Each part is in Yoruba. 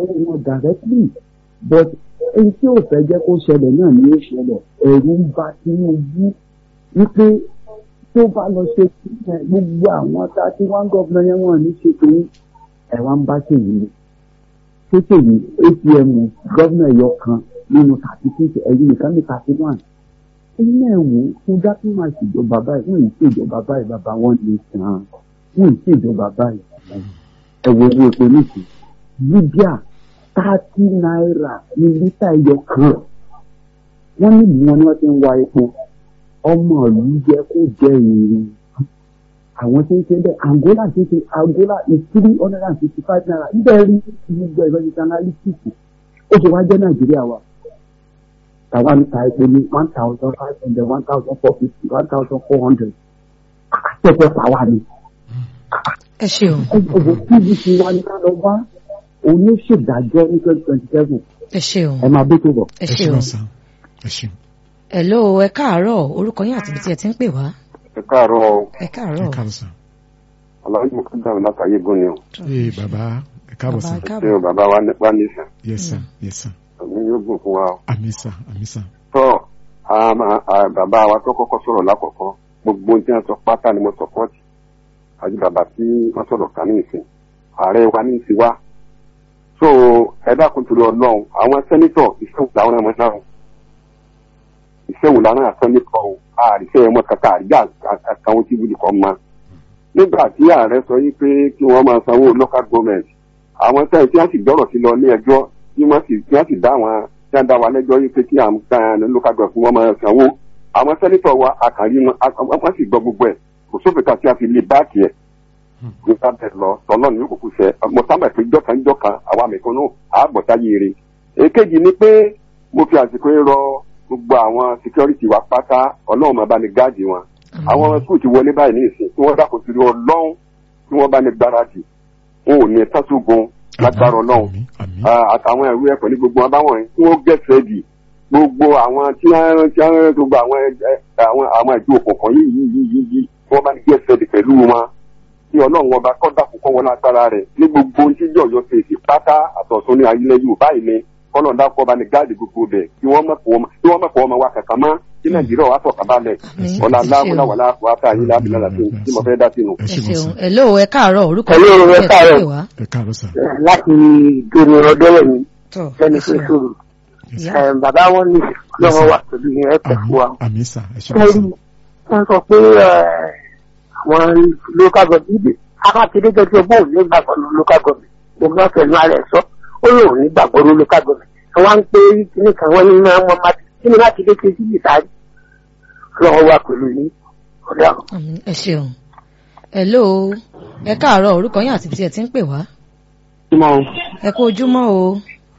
sanwó wọn directly but èyí tí ò fẹ́ jẹ́ kó ṣẹlẹ̀ náà ni ó ṣẹlẹ̀ ẹ̀rù ń ba Tinubu wípé tó bá lọ ṣe gbogbo àwọn thirty one gómìnà yẹn wọ́n ní ṣe tòun ẹ̀ wá ń bá ṣèyí ni ṣé ṣèyí atm gómìnà ẹ̀yọ kan nínú thirty six ẹ̀yìn nìkan ní thirty one ẹ̀yìn náà wò ó fún dákún máa ṣèjọba báyìí wọ́n yìí ṣèjọba báyìí bàbá wọn lè sàn án wọ́n yìí ṣèjọba báyìí ẹ̀wọ̀ owó epo nìkan Libya thirty naira ní lítà ẹyọ kan wọ́n ní ìlú wọn ni wọ́n ti ń wa epo ọmọ ìlú jẹ kó jẹ èrè àwọn tí ń ṣe bẹ́ẹ̀ Angola ti ṣe Angola is three hundred and fifty five naira níbẹ̀ rí gbogbo ìrọ̀lẹ́ analytics ó ṣe wá jẹ́ Nàìjíríà wa tàwa ń ta epo ní one thousand five hundred one thousand four fifty one thousand four hundred àtẹ̀fẹ́ pàwá ni. ẹ ṣeun. ẹgbẹ́ pvc wa ní ká lọ bá òun ló ṣèdájọ́ ní twenty twenty seven. ẹ ṣeun. ẹ máa bẹ́ tó bọ̀. ẹ ṣeun. ẹ ṣeun. hello ẹ káàárọ̀ orúkọ yín àti ibi tí ẹ ti ń pè wá. ẹ káàárọ̀ o ẹ káàárọ̀. ẹ káàárọ̀ sà. aláwọ̀ mo kàn dáhùn látàyè gan ni o. ee bàbá ẹ káàbọ̀ sà. Bàbá, ẹ káàbọ̀. ṣé o bàbá wa ní wá nísàn yes sir yes sir. àmì yóò gùn fún wa o. àmì sà àmì sà. tọ́ àmà- à, bàbá wa tó kọ́kọ́ sọ̀rọ̀ lákọ̀ọ́kọ́ gbogbo ohun tí wọ́n sọ pátá ni mo sọ̀pọ́ọ̀tì àti bàbá tí wọ́n sọ̀rọ̀ kàn ní ìsìn ààrẹ wa ní ìsìn wa. so ẹ dákun torí ọlọ́run àwọn sẹ́nitọ̀ ìṣẹ́wò làwọn ẹ̀mọ́ náà ìṣẹ́wò làwọn sẹ́nitọ̀ o àríṣẹ́ ẹ̀mọ́ kankan àríyá àtàwọn tí wúlì kan máa nígbà tí ààrẹ sọ yí pé kí wọ́n máa sanwó local government àwọn sẹ́yìn tí wọ́n sì gbọ́rọ̀ sí lọ ní ẹjọ́ tí wọ́n sì tí wọ́n sì dá àwọn tí wọ́n dá wa lẹ́jọ́ yí pé kí àwọn kan local government fún wọn máa sanwó àwọn sẹ́nitọ̀ wa àkàrí wọn a- wọ́n sì gbọ́ gbogbo ẹ̀ kò sófin kan tí a fi lè báàkì ẹ̀ nípa bẹ́ẹ̀ lọ tọ́lọ́ ní òkùnkùn sẹ́ mo sábà pé jọ́kan jọ́kan àwa mẹ̀kúnnù àbọ̀táyé rẹ̀ èkejì ni pé mo fi àsìkò yìí rọ gbogbo àwọn security wa pátá ọlọ́run máa bá ní gáàdì wọn àwọn skul ti wọlé báyìí ní ìsìn tí wọ́n dákun sí ọlọ́run tí wọ́n bá ní gbáradì wọn ò ní ẹ tásùgùn lágbára ọlọ́run àmì àmì. Ah, àtàwọn ẹ̀rú ẹ̀pọ̀ ní gbogbo wọn báwọn yẹn tí wọ́n get ready gbogbo àwọn tí wọ́n tí wọ́n gbogbo àwọn ẹ- àwọn àwọn ìjọ òkùnkùn yìí yìí yìí yìí yìí tí wọ́n bá ní get ready pẹ̀lú wọn tí ọlọ́run ọba kọ́dà kó kọ́ wọn lágbára rẹ̀ ní gbogbo ohun tí yọ̀yọ̀ ṣe èsì pátá àtọ̀tún ní ayílẹ̀ yorùbá yìí ni kọ́nà dákọ́ bá ní gáàdì gbogbo bẹ̀ kí wọ́n mọ̀kọ́ ọmọ wa kankan mọ́ kí nàìjíríà wà sọ̀kan balẹ̀ Àmín. ọ̀la Ẹ ṣeun. aláwọ̀lá wàlá wàtá yìí lábìlá láti tí mo fẹ́ dá sínú. ẹ ẹ ṣe ṣeun wọ́n sà. hello ẹ káàárọ̀ orúkọ Hello, yín àti ẹ ibi tí ẹ ti ń káàárọ̀. pè wá. ẹ káàárọ̀ sà. láti dòrò ọdọ́rẹ̀ mi tọ́ lẹ́nu ẹ tó ṣeun. sòrò ìyá bàbá wọn ní lọ́wọ́ wà pẹ̀lú yẹn ẹ pẹ̀ àmì fún wa. àmì sà ẹ ṣe wọ́n kẹ́rì sà. wọ́n sọ pé eh, àwọn local government akákédé gẹ́gẹ́ bóun ní gbàgbọ́ ní local government òun náà fẹ̀lú ara ẹ̀ sọ ó lóun ní gbàgbọ́ ní local government ẹ wá ń pé kíní kan wọ́n ní máa ń wọ́n máa kí ni láti dé kejì yìí sáré lọ́wọ́ wà pẹ̀lú yín ọ̀dà àwọn. Àmín. ẹ ṣeun hello ẹ káàárọ̀ orúkọ yín àti ibi tí ẹ ti ń pè wá. ẹ kú ojúmọ́ o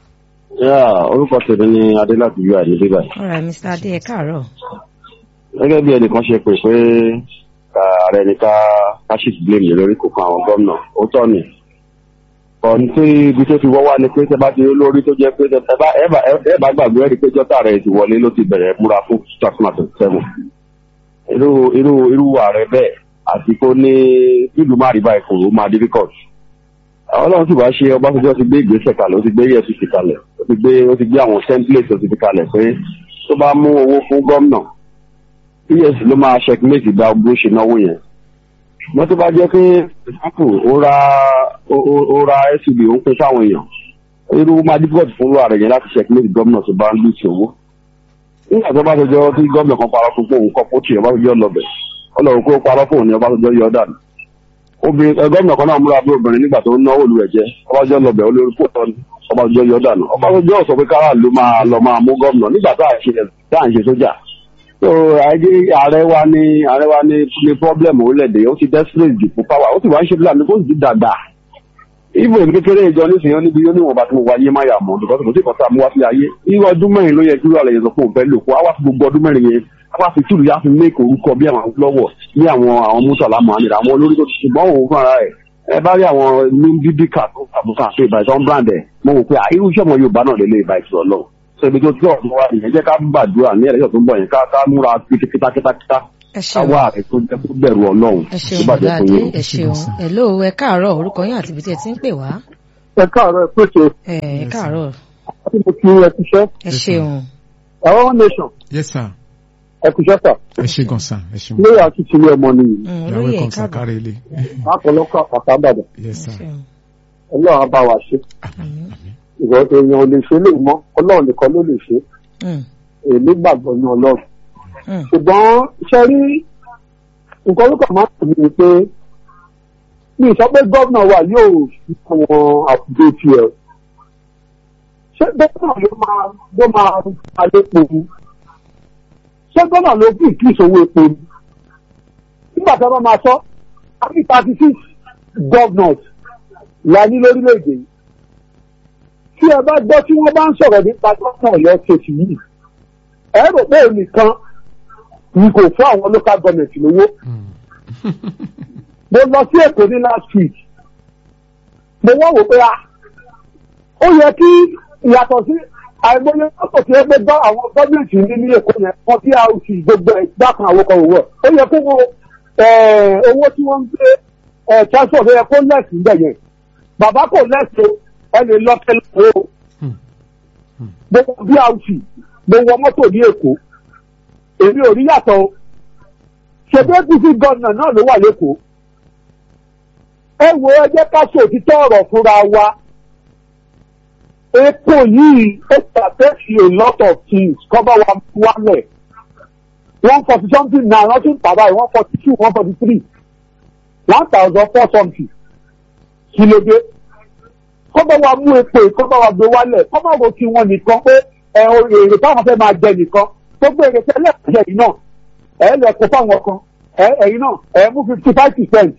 orúkọ tèmi ni adélàbí yóò àìní bíbá yìí. alright mr adé ẹ káàárọ̀. gẹ́gẹ́ bí ẹnìkan ṣe pè pé ká ààrẹ ní ká ká shift blame lé lórí kò kan àwọn gómìnà ó tọ́ ni. ọ̀n tí ibi tó ti wọ́ wá ni pé tẹ bá ti rí lórí tó jẹ́ pé tẹ bá ẹ bá ẹ bá gbàgbé ẹ̀rí pé jọ́tà rẹ̀ ti wọlé ló ti bẹ̀rẹ̀ múra fún two thousand and twenty seven. irú irú irú ààrẹ bẹ́ẹ̀ àti kó ní ìlú má rí báyìí kò ó máa difficult. ọlọ́run sì wá ṣe ọbásanjọ́ ti gbé ìgbésẹ̀ kalẹ̀ ó ti gbé efcc kalẹ̀ ó ti gbé ó ti gbé àwọn template ó ti fi kalẹ̀ pé tó bá mú owó fún gómìnà ps ló máa checkmate ìgbà bó ṣe náwó yẹn wọ́n tó bá jẹ́ pé apple ó ra ó- ó ó ra suv ó ń pín sáwọn èèyàn irú máa difficult fún ààrẹ yẹn láti checkmate gómìnà tó bá ń lù sí owó nígbà tó bá tọjọ́ tí gómìnà kan parọ́ fún òun kọ́ pọ́tì ọbásanjọ́ lọ́bẹ̀ ọlọ́run kó parọ́ fún òun ní ọbásanjọ́ yọ dànù obìnrin ẹ, gómìnà kan náà múra bí obìnrin nígbà tó ń náwó olú rẹ̀ jẹ́ ọbásanjọ́ lọ́bẹ̀ olórí fóòtọ́ ni ọbásanjọ́ yọ dànù ọbásanjọ́ sọ pé kára ló máa lọ máa mú gómìnà nígbà tá à ń ṣe tá à ń ṣe sójà so àìdí ààrẹ wa ní ààrẹ wa ní ní problem orílẹ̀-èdè ó ti desperate jù fún power ó sì wá ń ṣe fúlàní kó sì ti dàgbà ibo èmi kékeré ìjọ nísìnyí ó níbi ó níwọ̀n bá tí mo wáyé máa yà mọ́ because kò sí ìkọ́ta mú wá sí ayé irú ọdún mẹ́rin ló yẹ kí wàá lè sọ fún òun fẹ́ lò kó wá fi gbogbo ọdún mẹ́rin yẹn wá fi túlù yá fi make orúkọ bí àwọn lọ́wọ́ bí àwọn àwọn mùsàlá muhammed àwọn olórí tó ti ṣùgbọ́n òun fúnra rẹ̀ ẹ bá rí àwọn ní bíbí kà tó kàbùkà pé ìbàdàn brand ẹ̀ mo wò pé à, irú iṣẹ́ ọmọ yorùbá náà lè lè ìbà ìṣòro lọ sọ ibi tó tí ọ̀dọ́ wa nìyẹn jẹ́ ká gbàdúrà ní ẹ̀rẹ́sọ̀ tó ń bọ̀ yẹn ká ká múra kítákítákítá ẹ ká ṣeun wá ààrẹ tó jẹ́ kó bẹ̀rù ọlọ́run ẹ tó ṣeun bàjẹ́ bàbá fún adé yín. ẹ ṣeun hello ẹ káàárọ̀ orúkọ yín àti ibi tí ẹ ti ń pè wá. ẹ káàárọ̀ ẹ pèsè ẹ ẹ káàárọ̀ àti mo kí ẹ kúṣẹ́ ẹ ṣeun àwọn one nation yes sir ẹ kúṣẹ́ sà ẹ ṣe gan sir ẹ ṣe lórí àti tìlú ọmọ nìyí Mm, ìyàwó olóyè ẹ̀kọ́ ẹ káàbọ̀ sàkárẹ̀ ilé lápọ̀lọpọ̀ àpàtà àbàdàn yes ẹ sir ṣeun ọlọ́run á bá wa ṣe àmín ìwọ èèyàn ò lè ṣe lè mọ́ ọlọ́run nìkan ló lè ṣe Mm, èmi gbàgbọ́ ní ọlọ́run mm, ṣùgbọ́n ṣe rí nǹkan ló kàn máa ń tì mí ni pé mi ì sọ pé gómìnà wa yóò fi àwọn àkùdé tiẹ̀ ṣé gómìnà ló máa ló máa alẹ́ epo ni ṣé gómìnà ló fi kí ìṣòwò epo ni nígbà tí wọ́n máa sọ àbí thirty six governors la ní lórílẹ̀‐èdè yìí tí ẹ bá gbọ́ tí wọ́n bá ń sọ̀rọ̀ nípa gómìnà ọ̀yọ́ ṣèṣì yìí ẹ rò pé èmi kan ni kò fún àwọn local government lówó mo lọ sí èkó ní last week mo wọ́n wò pé a ó yẹ kí ìyàtọ̀ sí àìmọye mọ́tò tí ó gbé gbọ́ àwọn gọ́ọ̀mẹ̀ntì ní ní èkó yẹn kan tí a sì gbogbo ẹ̀ dákan àwòkọ̀ òwò ó yẹ kó wo owó tí wọ́n ń gbé transport ó yẹ kó lẹ́sìn ń bẹ̀ yẹn bàbá kò lẹ́sìn ẹ lè lọ tẹ́lẹ̀ o gbogbo brc mo wọ mọ́tò ní èkó èmi ò rí yàtọ̀ o ṣètò apc gọ́ọ̀nà náà ló wà lẹ́kọ̀ọ́ ẹ wo ẹ jẹ́ ká sòtítọ́ ọ̀rọ̀ fúnra wa epo yìí ó ṣàtẹ́sí a lot of things kọ́bá wa wálẹ̀ one forty something náà wọ́n tún tàbá yìí one forty two one forty three one thousand four something kí ló dé kọ́bá wa mú epo yìí kọ́bá wa gbé wálẹ̀ kọ́bá wo kí wọ́n nìkan pé ẹ èrè táwọn fẹ́ máa jẹ nìkan gbogbo èrè tẹ́lẹ̀ jẹ yìí náà ẹ lè kó fáwọn kan ẹ ẹ̀yin náà ẹ mú fifty five percent.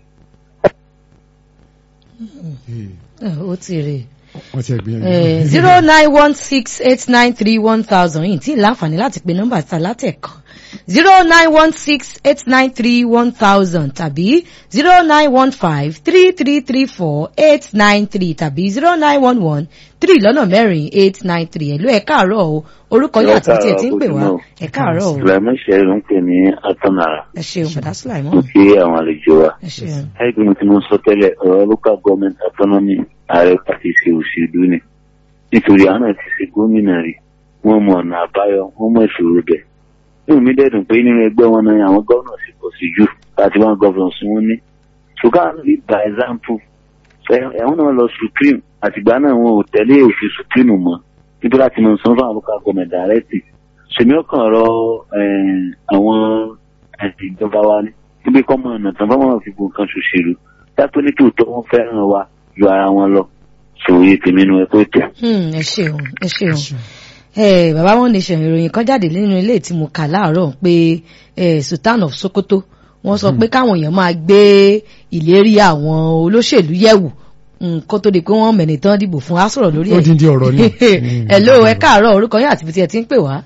ẹ, ó ti rè wọ́n ti ẹ̀ gbìyànjú. zero nine one six eight nine three one thousand yìí tí ì láǹfààní láti pe nọ́mbà ta látẹ̀kan zero nine one six eight nine three one thousand tàbí zero nine one five three three three four eight nine three tàbí zero nine one one three lọ́nà mẹ́rin eight nine three ẹ̀lú ẹ̀ káàárọ̀ o orúkọ yóò àti tí ẹ ti ń pè wá ẹ̀ káàárọ̀ o Sulaiman Ṣẹ́rí ń pè ní Atọ́nara. ẹ ṣeun bàdá Mo Sulaimon kí àwọn àlejò wa. ẹ ṣeun Ẹgbẹ́ mi tí mo sọ tẹ́lẹ̀ ọ̀rọ̀ local government autonomy ààrẹ pàtì ṣe òṣèlú ni. Nítorí àwọn náà ti ṣe gómìnà rí. Wọ́n mọ ọ̀nà àbáyọ, wọ́n mọ ìṣòro bẹ̀. Inú mi dẹ́dùn pé nínú ẹgbẹ́ wọn náà àwọn gómìnà sì pọ̀ sí jù láti wọn gómìnà sí wọn ní. Ṣùgbọ́n àwọn lead by example. Ẹ̀wọ̀n náà lọ Supreme àtìgbà náà wọn ò tẹ̀lé òfin Supreme mọ́. Níbi láti mọ̀ sọ́n fún àwọn local government directive sèmi ọkàn rọ àwọn ẹ̀sìn ìjọba wa ní níbi kọ́ mọ ọ̀nà tán fọ́nmọ́ fi gbọ̀n kan ṣòṣèlú dápẹ́ ní tòótọ́ wọn fẹ́ràn wa ju ara wọn lọ sòye tèmi nu ẹ̀kọ́ ètò. Hmm, ẹ ṣeun ẹ ṣeun ẹ bàbá wọn nation ìròyìn kan jáde nínú ilé tí mo kà láàárọ̀ pé eh, Sultan of Sokoto wọ́n sọ pé káwọn èèyàn máa gbé ìlérí àwọn olóṣèlú yẹ̀wò mm, kó tó di pé wọ́n mẹni tán dìbò fún á sọ̀rọ̀ lórí ó ẹ̀. dín dín ọ̀rọ̀ náà. hello ẹ káàárọ̀ orúkọ yín àti ibi tí ẹ ti ń pè wá.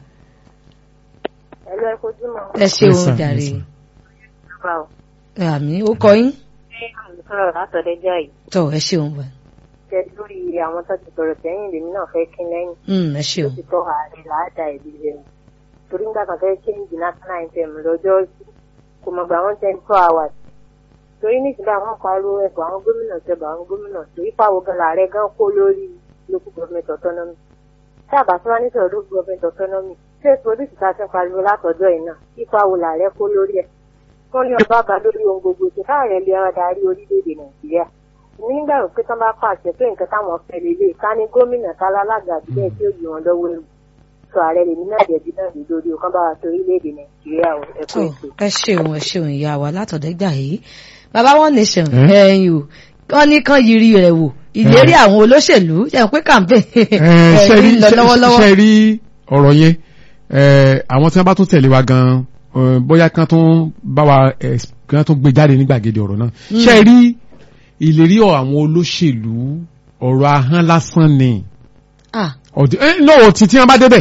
ẹ̀lú ẹ kojú mọ́ ẹ Yes, sir, ṣeun yes, jàre sir. ọba ò àmì ó kọ yín ṣé àwọn sọ̀rọ̀ látọ̀dẹ́jà yìí tọ ẹ ṣeun bá jẹ́ lórí àwọn tó ti sọ̀rọ̀ sẹ́yìn lèmi náà fẹ́ kí lẹ́yìn Mm, ẹ tó ṣeun ti tọ́ ààrẹ làádá ìbí rẹ̀ torí nígbà kan fẹ́ change national anthem lọ́jọ́ sí kò mọ̀ gbà wọ́n twenty four hours torí nísìnyí àwọn pariwo ẹ̀fọ́ àwọn gómìnà tẹ̀bà àwọn gómìnà torí pàwọ́ gan làárẹ̀ gan kó lórí local government autonomy tí àbá tí wọ́n ní sọ̀rọ̀ local government autonomy ṣé polisi ta fẹ́ pariwo látọ̀jọ́ yìí náà ipa wo làárẹ̀ kó lórí ẹ̀ wọ́n ní ọba bá lórí ohun gbogbo tó káàrẹ̀ lè ọ̀rọ̀ darí orílẹ̀-èdè nàìjíríà èmi nígbà rò pé tán bá pàṣẹ pé nǹkan táwọn fẹ́ lélẹ̀ ká ní gómìnà tálálága àbílẹ̀ tí ó yí wọn lọ́wọ́ ẹ̀rù sọ ààrẹ lèmi náà jẹ̀bi náà lè lórí ọkàn bá wa tó orílẹ̀-èdè nàìjíríà o ẹ kú tọ ètò. ẹ ṣeun ẹ ṣeun ìyá wa látọ̀dẹ́gbà yìí bàbá wọn nation Eh? ẹ̀yin o wọ́n ní kán yiri rẹ̀ wò ìlérí àwọn olóṣèlú ṣe pé campaign Eh, ṣe rí lọ lọ́wọ́lọ́wọ́ ṣe rí ọ̀rọ̀ yẹn eh, àwọn tí wọ́n bá tún tẹ̀lé wa gan eh, bóyá kán tún bá wa eh, kán tún gbé jáde ní gbàgede ọ̀rọ̀ náà ṣe rí ìlérí ọ̀ àwọn olóṣèlú ọ̀rọ̀ ahọ́n lásán ni ah ọ̀dẹ- eh, lọ́wọ́ tí tí wọ́n bá débẹ̀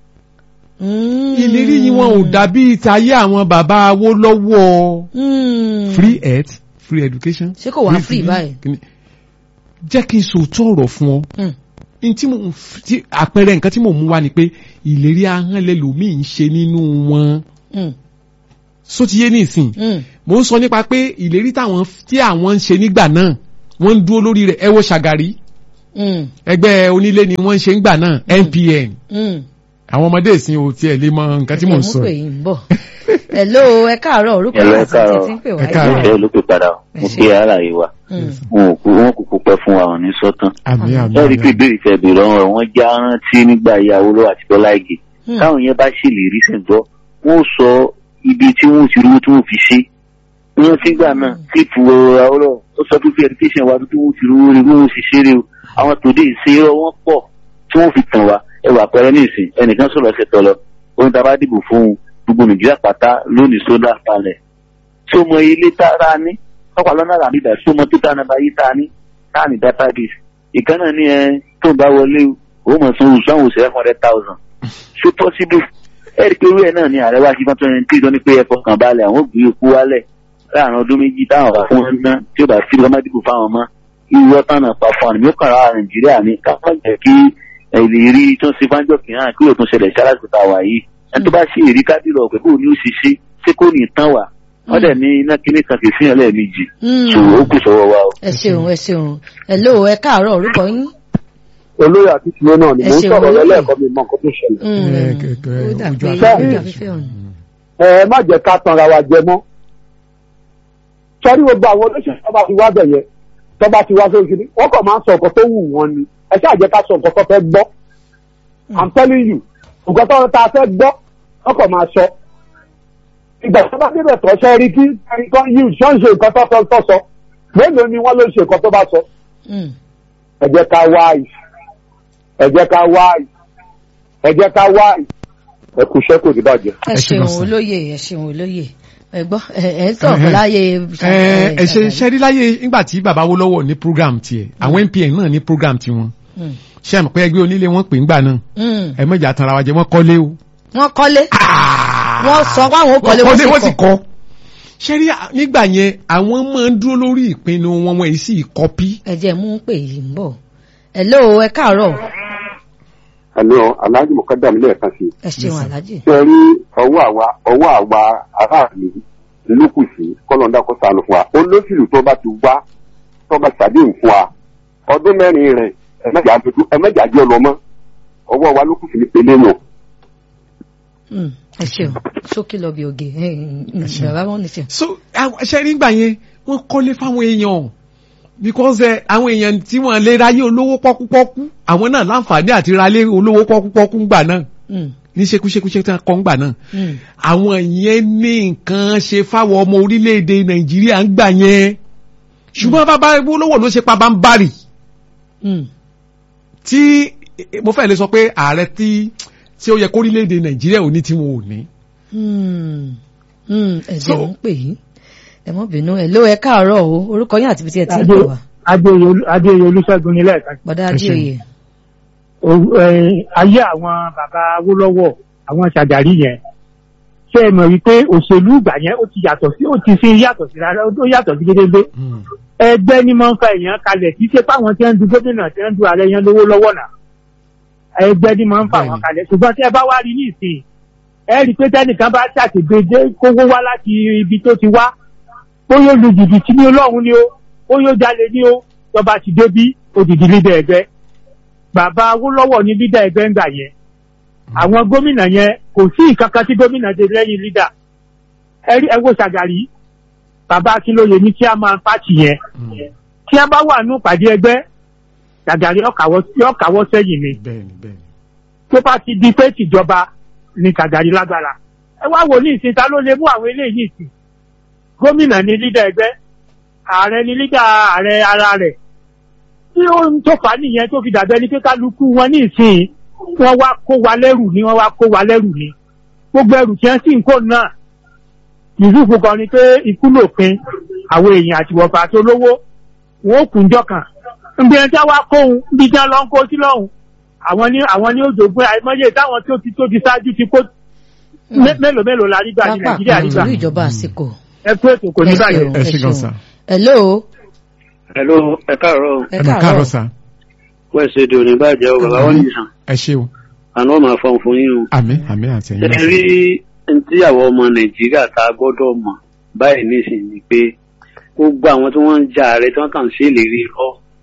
mm, ìlérí yìí wọn ò dàbí ìtayé àwọn bàbá awó lọ́wọ́ mm. free health free education. Ṣé kò wá free báyìí? kìíní. jẹ́ kí n sòótọ́ ọ̀rọ̀ fún ọ Mm. n tí mo tí àpẹẹrẹ nǹkan tí mo mú wá ni pé ìlérí ahọ́n lẹ́lòmíì ń ṣe nínú wọn Mm, sótìyé nìsín mm. mo ń sọ nípa pé ìlérí táwọn tí àwọn ń ṣe nígbà náà wọ́n ń dúró lórí rẹ̀ ẹ wo ṣàgàrí Mm, ẹgbẹ́ onílé ni wọ́n ń ṣe ń gbà náà NPN mm. àwọn ọmọdé ìsìn ò tiẹ̀ lè mọ nǹkan tí mò ń sọ Ẹ mú pé yìí. yìí ń bọ̀. Hello, ẹ káàárọ̀ orúkọ Hello, yìí ẹ àti káàárọ̀. títí ń pè Ẹ wáyé. káàárọ̀. ìfẹ́ ló pè padà o. mo kí àlàyé wa Mm, wọn ò kú wọn kò kú pẹ́ fún wa wọn ní sọ́tàn. àmì àmì ẹ rí i pé àmì. ìbéèrè tẹ bèrè ọ̀rọ̀ wọn já rántí nígbà ìyàwó lọ́wọ́ àti Bọ́lá Ìgè. mm, táwọn yẹn bá ṣèlérí sẹ̀ńtọ́ wọ́n sọ ibi tí wọ́n ti rówó tí wọ́n fi ṣe. wọ́n ti gbà náà kíìpù àwòrán ó sọ pé education wa tó wọ́n ti rówó ni wọ́n ti ṣeré o. àwọn tòde ìṣe wọn pọ̀ tí wọ́n fi tàn wá ẹwà pẹ̀rẹ́ ní ìsìn ẹnìkan sọ̀rọ̀ ṣe tọ̀ lọ ohun tá a bá dìbò fún un gbogbo Nàìjíríà pátá lónìí sódà palẹ̀ tí ó mọ ilé tá a ní ọ̀pọ̀ lọ́nà àràmídà tí ó mọ tó dáná báyìí tá a ní tá a ní database ìkànnà ní ẹ tó ń bá wọlé o ó mọ̀ sanwó sanwó sí five hundred thousand ṣé possible ẹ̀rí pé irú ẹ̀ náà ni ààrẹ wá sí fún twenty three tó ní pé ẹ fọkàn balẹ̀ àwọn òbí epo wálẹ̀ láàrin ọdún méjì táwọn bá fún wọn ná tí ó bá fi lọ́mọ dìbò fáwọn ọmọ irú ọ̀tá náà pa fún àmì ó kàn ra Nàìjíríà ní káwọn jẹ́ kí ìlérí tó ń ṣe fáńjọ́ kìíyàn kí òtún ṣẹlẹ̀ sí aláṣẹ wà yìí ẹni tó bá ṣe èrí kádìrọ̀ pé kò ní ó ṣiṣẹ́ ṣé kò ní tán wà wọ́n dẹ̀ ní iná kíní kan kì í fihàn lẹ́ẹ̀mejì mm. ṣòwò ó kù sọ́wọ́ wa o. ẹ ṣeun ẹ ṣeun hello ẹ káàárọ̀ orúkọ yín. olóyè àti tìló náà ni Ẹ mò ń ṣeun, sọ̀rọ̀ olóyè. lẹ́lẹ́kọ̀ọ́ mi mọ nǹkan tó ṣẹlẹ̀. Mm, Ẹ, kẹ- kẹ- ó dàbí ojú ó afẹ́fẹ́. dàbí fẹ́ ọ̀nà. ẹ má jẹ́ ká tanra wa jẹ mọ́. sọ́rí gbogbo àwọn olóṣèlú tó bá ti wá bẹ̀yẹ tó bá ti wá sórí kiri wọ́n kàn máa ń sọ nǹkan tó wù wọ́n ni ẹ ṣáà jẹ́ ká sọ nǹkan tó fẹ́ gbọ́. I'm telling you nǹkan tó ta fẹ́ gbọ́ wọ́n kàn máa sọ. ìgbà tó bá débẹ̀ tó ṣe rí kí ẹnìkan yìí ṣọ́ ń ṣe nǹkan tó fẹ́ tó sọ mélòó ni wọ́n ló ṣe nǹkan tó bá sọ. Mm, ẹ jẹ́ ká wá ì ẹ jẹ́ ká wá ì ẹ jẹ́ ká wá ì ẹ kú iṣẹ́ kò ní bàjẹ́. ẹ Ẹ ṣe ṣeun lọ́sàn. olóyè ẹ ṣeun olóyè ẹ gbọ́ ẹ ẹ ń sọ̀rọ̀ láyé. ẹ ẹ ṣe ṣẹ́rí láyé nígbà tí bàbá Awólọ́wọ̀ ní program tiẹ̀ àwọn NPN náà ní program tiwọn Mm, ṣé àmì pé ẹgbẹ́ onílé wọn pè ń gbà náà mm. ẹ mọ̀jà tanra wa jẹ wọ́n kọ́lé o. wọ́n kọ́lé wọ́n sọ pé àwọn ò kọ́lé wọ́n wọ́n sì sì kọ́. kọ́. ṣẹ́rí nígbà yẹn àwọn máa ń dúró lórí ìpinnu wọn wọn èyí sì kọ́pí. ẹ jẹ́ mú pé yìí ń bọ̀ hello ẹ káàárọ̀ àlọ́ aláàjì mọ̀kádà mi lẹ́ẹ̀kan sí i. ẹ ṣeun aláàjì. ṣe rí ọwọ́ àwa ọwọ́ àwa aráàlú lókù sí kọ́lọ́ńdà kó sànù fún wa olóṣèlú tó bá ti wá tó bá ṣàdéhùn fún wa ọdún mẹ́rin rẹ̀ ẹ̀mẹ́jà jẹ́ ọlọ́mọ ọwọ́ wa lókù sí ní pélé nù. Mm, ẹ ṣeun sókè lọ bí oge ẹ ẹ bàbá wọn ní sẹ. so àwọn- ṣẹ́rí nígbà yẹn wọ́n kọ́lé fáwọn èèyàn because ẹ, àwọn èèyàn tí wọ́n lè ráyé olówó pọ́kúpọ́kú àwọn náà láǹfààní àti ráyé olówó pọ́kúpọ́kú ńgbà náà Mm, ní ṣekúṣekúṣe tí wọ́n kọ́ ńgbà náà mm, àwọn yẹn ní nǹkan ṣe fáwọn ọmọ orílẹ̀-èdè nàìjíríà ń gbà yẹn ṣùgbọ́n bàbá olówó ló ṣe pabambarì mm. tí mo fẹ́ lè sọ pé ààrẹ tí tí ó yẹ kó orílẹ̀-èdè nàìjíríà ò ní tí wọn ò ní. Hmm. Hmm. ẹ jẹ́ So- ń pè yín ẹ mọ́ bínú ẹ ló ẹ káàárọ̀ o orúkọ yín àti ibi tí ẹ ti ń pè wá adéyẹ olúṣẹ́gun ní lẹ́ẹ̀kan bọ́dá Ẹ ṣeun. adéoyè. O- ẹ, ayé àwọn bàbá awólọ́wọ̀ àwọn ṣàjàrí yẹn ṣé ẹ mọ̀ wípé òṣèlú ìgbà yẹn ó ti yàtọ̀ sí ó ti fi yàtọ̀ sí rárá ó yàtọ̀ sí gédégbé Mm. ẹgbẹ́ ni máa ń fa èèyàn kalẹ̀ kì í ṣe fáwọn tí wọ́n ń du gómìnà tí wọ́n ń du ààrẹ yẹn lówó lọ́wọ́ náà ẹgbẹ́ ni máa ń fa àwọn Bẹ́ẹ̀ni. kalẹ̀ ṣùgbọ́n tí ẹ bá wá rí ní ìsìn ẹ rí i pé tẹ́nìkan bá ṣàtìgbèdé kówó wá láti ibi tó ti wá bóyá ó lu jìbìtì ní ọlọ́run ni ó bóyá ó jalè ní ó tọba ti débí òdìdí lídà ẹgbẹ́ bàbá Awólọ́wọ̀ ní lídà ẹgbẹ́ ń gbà yẹn àwọn gómìnà yẹn kò sí ìkankan tí gómìnà ṣe lẹ́yìn lídà ẹ rí ẹ wo Ṣàgàrí bàbá Akínlóye ní chairman pàtì yẹn Mm. tí a bá wà nù pàdé ẹgbẹ́ Ṣàgàrí ọkàwọ́ sẹ́yìn ni bẹ́ẹ̀ni bẹ́ẹ̀ni. tó bá ti di pé tìjọba ní Ṣàgàrí lágbára ẹ wá wò ní ìsìn ta ló lè mú àwọn eléyìí ní ìsìn gómìnà ní lídà ẹgbẹ́ ààrẹ ní lídà ààrẹ ara rẹ̀ tí ó ń tó fà á nìyẹn tó fi dàbẹ́ ní pé kálukú wọn ní ìsìn wọ́n wá kó wa lẹ́rù ni wọ́n wá kó wa lẹ́rù ni gbogbo ẹrù tí wọ́n sì ń kó náà Yusuf kan ni pé ikú lòpin àwọn èèyàn àti wọ̀fà tó lówó wọn ò kùnjọ kan nbí ẹni tí wọ́n wá kóhun nbí tí wọ́n lọ ń kó sí lọ́hùn àwọn ní àwọn ní òjògbé àìmọye táwọn tó ti tó ti ṣáájú ti kó mé- mélòó mélòó la rí gbà ní pápá Nàìjíríà rí gbà nítorí ìjọba àsìkò. ẹ kú ètò kò ní Ẹ báyìí. ṣeun, ẹ ṣe gan ṣeun. sa. hello Hello, ẹ káàárọ̀ o. ẹ ẹ mà káàárọ̀ sa. Wẹ́ẹ̀sì èdè òní bàjẹ́ o, bàbá wọn nìyàn. ẹ ṣe o. Àná ọmọ àfọ̀n fún yín o. àmín àmín àti ẹ̀yin Ṣé náà. rí ní tí àwọn ọmọ Nàìjíríà tá a gbọ́dọ̀ mọ̀ báyìí nísìnyí ni pé gbogbo àwọn tí wọ́n ń ja ààrẹ tí wọ́n kàn ń ṣèlérí irọ́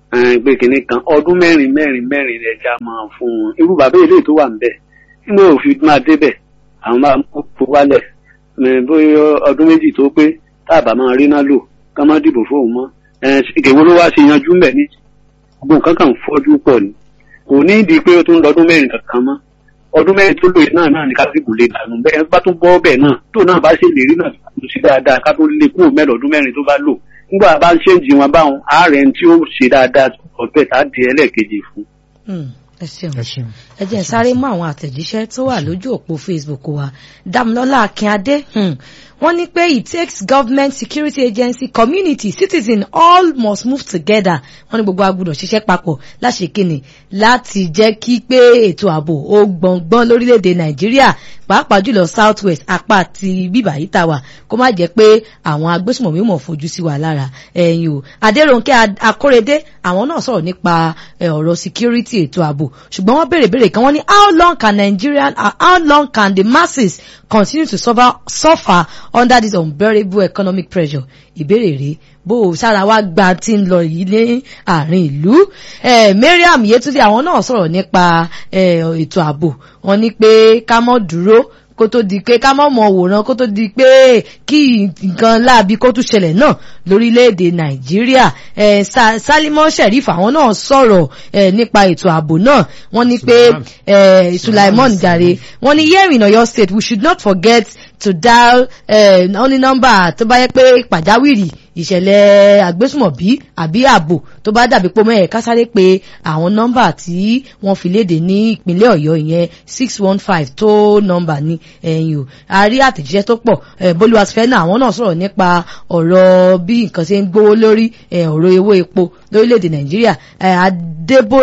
ẹn, pé kinní kan ọdún mẹ́rin mẹ́rin mẹ́rin rẹ̀ já máa fún un irú bàbá ilé tó wà níbẹ̀ nígbà òfin máa débẹ̀ àwọn máa mú kó wálẹ̀ ẹn, bóyá ọdún méjì tó pé táàbà máa rí náà lò ká má dìbò fóun mọ́ ẹn, ìkèwé ló wá ṣe yanjú mbẹ̀ ní gbogbo nǹkan kan fọ́jú pọ̀ ni kò ní ìdí pé ó tún lọ́dún mẹ́rin kankan mọ́ ọdún mẹ́rin tó lò yìí náà náà ní kásìkò lè dànù bẹ́ẹ̀ bá tún bọ́ bẹ́ẹ̀ náà tó náà bá ṣèlérí náà kò sí dáadáa ká tó lè kúrò mẹ́rin ọdún mẹ́rin tó bá lò nígbà bá ń ṣéǹjì wọn báwọn ààrẹ tí ó ṣe dáadáa ọ̀pẹ̀ tá a di ẹlẹ́ẹ̀kejì fún. Hmm, ẹ ṣeun ẹ ṣeun. ẹ jẹ́ n sáré mú àwọn àtẹ̀jíṣẹ́ tó wà lójú òpó facebook wa damilọ́lá akínadé hmm, wọ́n ní pé it takes government security agency community citizen all must move together wọ́n ní gbogbo agbọ́dọ̀ ṣiṣẹ́ papọ̀ láṣẹ kíni láti jẹ́ kí pé ètò ààbò ó gbọ̀ngbọ́n lórílẹ̀‐èdè nàìjíríà pàápàá jùlọ south west apá ti bíbà yìí tà wá kó má jẹ́ pé àwọn agbésùmọ̀mí mọ̀ fojú sí wa lára ẹ̀yìn o adéròǹkẹ́ Ad- akórèdé àwọn náà sọ̀rọ̀ nípa ẹ̀, ọ̀rọ̀ security ètò ààbò ṣùgbọ́n wọ́n béèrè béèrè kan wọ́n ní how long can Nigerian uh, how long can the masses continue to suffer, suffer under this unbearable economic pressure ìbéèrè rèé bó o sára wá gba tí ń lọ yìí ní àárín ìlú eh, Mariam Yetunde àwọn náà sọ̀rọ̀ nípa eh, ètò ààbò wọ́n ní pé ká mọ́ dúró kó tó di pé ká mọ̀ mọ̀ wòran kó tó di pé kí nǹkan láabi kó tún ṣẹlẹ̀ náà lórílẹ̀‐èdè nàìjíríà eh, Sa- Salimon Sheriff àwọn náà sọ̀rọ̀ eh, nípa ètò ààbò náà wọ́n ní pé eh, Sulaimon jàre wọ́n ní here in Ọ̀yọ́ state we should not forget to dial eh, wọ́n ní nọ́mbà tó bá yẹ pé pàjáwìrì ìṣẹ̀lẹ̀ àgbésùmọ̀bí àbí ààbò tó bá dàbí pé mẹ́ẹ̀ kásáré pé àwọn nọ́mbà tí wọ́n fi léde ní ìpínlẹ̀ ọ̀yọ́ ìyẹn six one five tó nọ́mbà ní ẹ̀yìn o a rí àtẹ̀jíṣẹ́ tó pọ̀ eh, bolúwàsífẹ́ náà àwọn náà sọ̀rọ̀ nípa ọ̀rọ̀ bí nǹkan ṣe ń gbówó lórí eh, ọ̀rọ̀ owó epo lórílẹ̀‐èdè nàìjíríà eh, Adébó-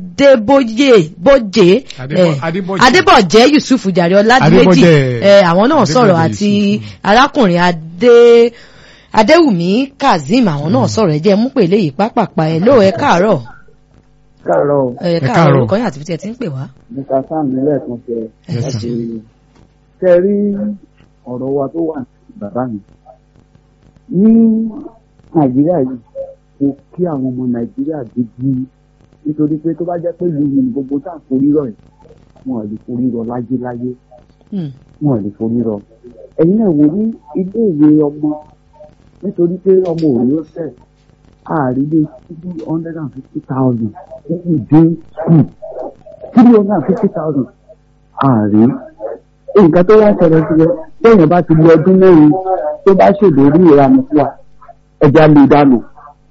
adébóyè bójé Adébọ̀- eh, Adébọ̀jẹ́. adébọ̀jẹ́ yusuf jàre ọládìméjì Adébọ̀jẹ́. eh, àwọn náà sọ̀rọ̀ Adébọ̀jẹ́ àti Yusuf. arákùnrin adé adéwùmí kazeem àwọn náà sọ̀rọ̀ ẹ jẹ́ mú pè léyìí pápápá ẹ lóò ẹ káàárọ̀ káàárọ̀ o, ẹ káàárọ̀. káàárọ̀ orúkọ yín àti bíi tí ẹ ti ń pè wá. mr sam nílẹ̀ kan ṣe Yes, láti sir. ṣe rí ọ̀rọ̀ wa tó wà ní bàbá mi ní nàìjíríà yìí kò kí àwọn ọmọ nàìjíríà gidi nítorí pé tó bá jẹ́ pé ìlú yìí gbogbo tá à ń forí rọ̀ yìí wọn ò lè forí rọ̀ láyéláyé Hmm. wọn ò lè forí rọ̀ ẹ̀yin náà wò ní ilé ìwé ọmọ nítorí pé ọmọ òní ó fẹ́ àrílé three hundred and fifty thousand níbi dé school three hundred and fifty thousand ààrí nǹkan tó wá ń ṣẹlẹ̀ sí ẹ lẹ́yìn bá ti lọ ọdún mẹ́rin tó bá ṣèlérí ìranù fún wa ẹja lè dànù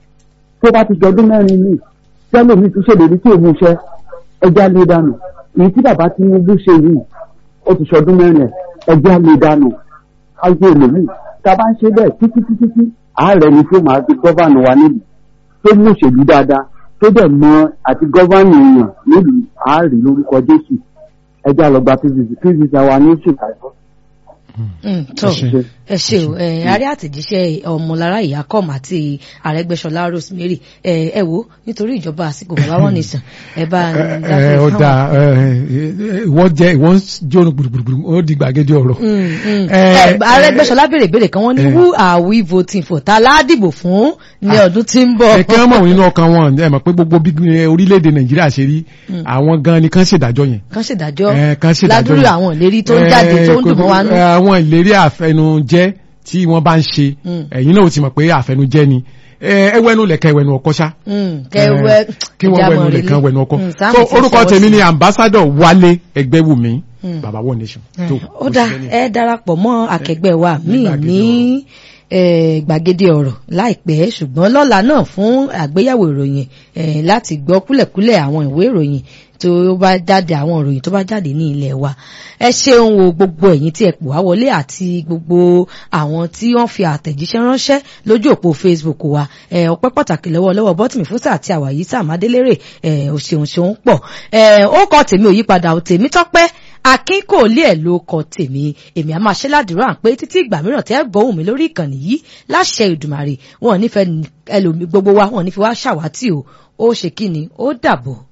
tó bá ti jọ ọdún mẹ́rin ní tẹ́lẹ̀mí tún ṣèlérí tí òun ṣe ẹja lè dànù èyí tí bàbá Tinubu ṣe yìí ó ti ṣọdún mẹ́rin ẹ̀ ẹja lè dànù ayé èlòmíì tá a bá ń ṣe bẹ́ẹ̀ títí títí tí ààrẹ ni tó máa fi gọ́vànù wa nílùú tó mú òṣèlú dáadáa tó dẹ̀ mọ àti gọ́vànù èèyàn nílùú ààrẹ lórúkọ Jésù ẹjẹ́ àlọ́gba pvc pvc àwa ní chicago. Hmm, tó Ẹ ṣé. ẹ ṣe o ẹ àrí àtẹ̀jíṣẹ́ ọmọlára ìyákọ́m àti àrẹ́gbẹ́ṣọlá rosemary ẹ ẹ wo nítorí ìjọba àsìkò bàbá wọn nìsàn ẹ bá ń ẹ dákẹ́ ọ fáwọn- da wọ́n jẹ́ wọ́n jóná gbùdùgbùdù ó di gbàgede ọ̀rọ̀. Mm, mm. Eh, Eh, Arẹ́gbẹ́ṣọlá béèrè béèrè kan wọ́n ní eh. who are we voting for ta ládìbò fún ní ọdún tí ń bọ̀. ẹ kí wọ́n mọ̀ nínú ọkàn wọn ẹ mọ̀ pé gbogbo bí eh, orílẹ̀-èdè nàìjíríà ṣe rí àwọn gan ni kán ṣèdájọ́ yẹn. kan ṣèdájọ́ Eh, kan ṣèdájọ́ ládùúrú yẹn. àwọn ìlérí tó ń jáde tó ń dùn mọ́ wa nù. Eh, àwọn ìlérí àfẹnujẹ́ tí wọ́n bá ń ṣe Mm. ẹ̀yin náà ó ti mọ̀ pé àfẹnujẹ́ ni Eh, ẹ wẹ́nu lẹ̀kẹ́ wẹ́nu ọkọ ṣá. Mm, kẹwẹ́ kí wọ́n ẹja wẹ́nu mọ̀ lẹ̀kan relé. wẹ́nu ọkọ. Mm, Sam so ti orúkọ fọwọ́ tèmi sí. ni ambassador wálé ẹgbẹ́wùmí Mm. baba one nation. Eh, tó ó dá ẹ darapọ̀ mọ́ akẹgbẹ́ wa míì gbàgede ní eh, gbàgede ọ̀rọ̀ láìpẹ́ ṣùgbọ́n lọ́la náà fún àgbéyẹ̀wò ìròyìn eh, láti gbọ́ kúlẹ̀kúlẹ̀ àwọn ìwé ìròyìn tó bá jáde àwọn ìròyìn tó bá jáde ní ilẹ̀ wa ẹ ṣeun o gbogbo ẹ̀yin tí ẹ pò wá wọlé àti gbogbo àwọn tí wọ́n fi àtẹ̀jíṣẹ́ ránṣẹ́ lójú òpó Facebook wa ẹ ọpẹ́ pàtàkì lọ́wọ́ lọ́wọ́ bọ́tìmí fúnṣà àti àwàyí sàmádélérè ẹ ò ṣeun ṣeun pọ̀ ẹ ó kọ tèmi ò yípadà ò tèmi tọ́pẹ́ akin kò lé ẹ̀ ló kọ tèmi èmi a máa ṣe ládùúrà pé títí ìgbà mìíràn tẹ́ gbóhùn mi lórí ìkànnì yìí láṣẹ ìdùmàrè wọn ò nífẹ̀ẹ́ ẹlòmí gbogbo wa wọn ò nífẹ̀ẹ́ wá ṣàwátì o ó ṣe kí ni ó dàbọ̀.